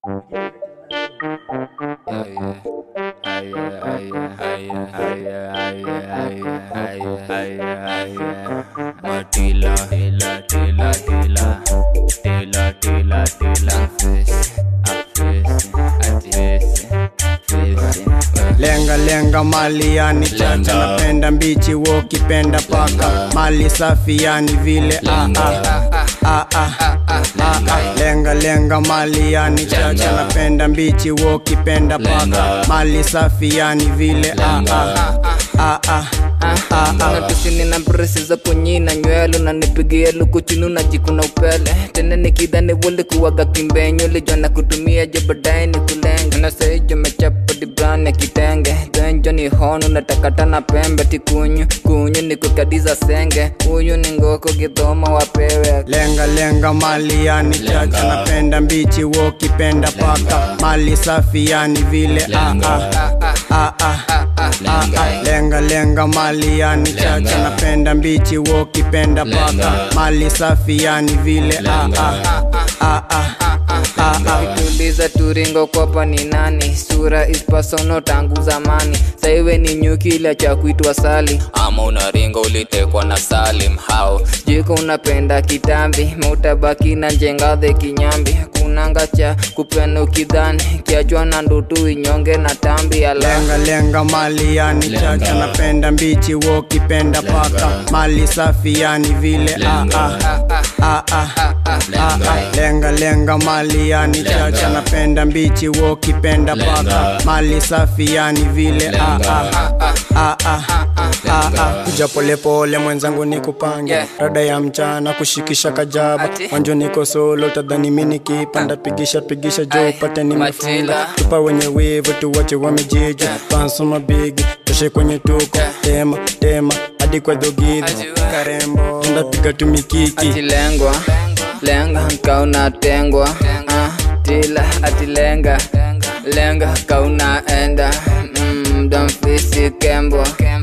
Matila, tila, tila, tila, tila, tila, tila, face, face, face, face. lenga lenga mali yani chacha Lenga. napenda mbichi wo kipenda paka mali safi yani vile ah, ah, ah, ah, ah, ah. lenga lenga mali yani chacha napenda mbichi wo kipenda paka Lenga. mali safi yani vile ah, ah, ah, ah, ah, ah. natusini na bresi za kunyina nywele unanipigia lukuchini unajikuna upele tena nikidhani wuli kuwaga kimbenyo lijona kutumia jo baadaye ni kulenga nasaijo mechapa dibrani ya kitenge dhenjo ni hono natakata na pembe tikunyu kunyu ni kukadiza senge huyu ni ngoko gidhoma wapewe lenga lenga mali yani chacha napenda mbichi wo kipenda paka mali safi yani vile ah, ah, ah, ah, ah, ah. lenga lenga mali yani chacha napenda mbichi wo kipenda paka mali safi yani vile ah, ah, ah, ah, ah, ah. tuliza turingo kopa ni nani sura ispasono tangu zamani saiwe ni nyuki ila cha kuitwa sali ama unaringa ulitekwa na salim hao jiko unapenda kitambi mautabaki na njengadhe kinyambi kunanga cha kupena ukidhani kiachwa na ndutu inyonge na tambi ala lenga lenga mali yani chacha napenda mbichi wo kipenda paka mali safi yani vile ah, ah, ah, ah, ah, ah. lenga lenga mali yani chacha napenda mbichi wo kipenda paka mali safi yani vile ah, ah, ah, ah, ah, ah. kuja polepole mwenzangu nikupange Yeah. rada ya mchana kushikisha kajaba Ati? wanjo niko solo tadhani mini kipanda pigisha pigisha jo Ai, upate nimefunga Matila. tupa wenye wivu tuwache wamejija pansoma bigi toshe kwenye tuko tema tema hadi kwa dhogidho Ajua. karembo ndapiga tumikiki atilengwa lenga kaunatengwa Ah, tila atilenga lenga kaunaenda Mm, domfisi kembwa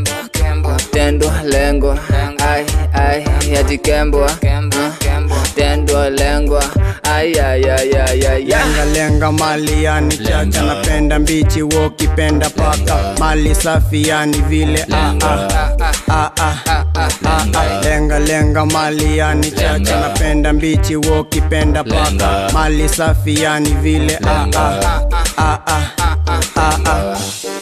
tendwa lengwa ai ai atikembwa Ah, tendwa lengwa ai ai ai ai ai lenga lenga mali yani chacha napenda mbichi wo kipenda paka mali safi yani vile ah, ah, ah, ah, ah, ah. lenga lenga mali yani chacha napenda mbichi wo kipenda paka mali safi yani vile ah, ah, ah, ah, ah, ah.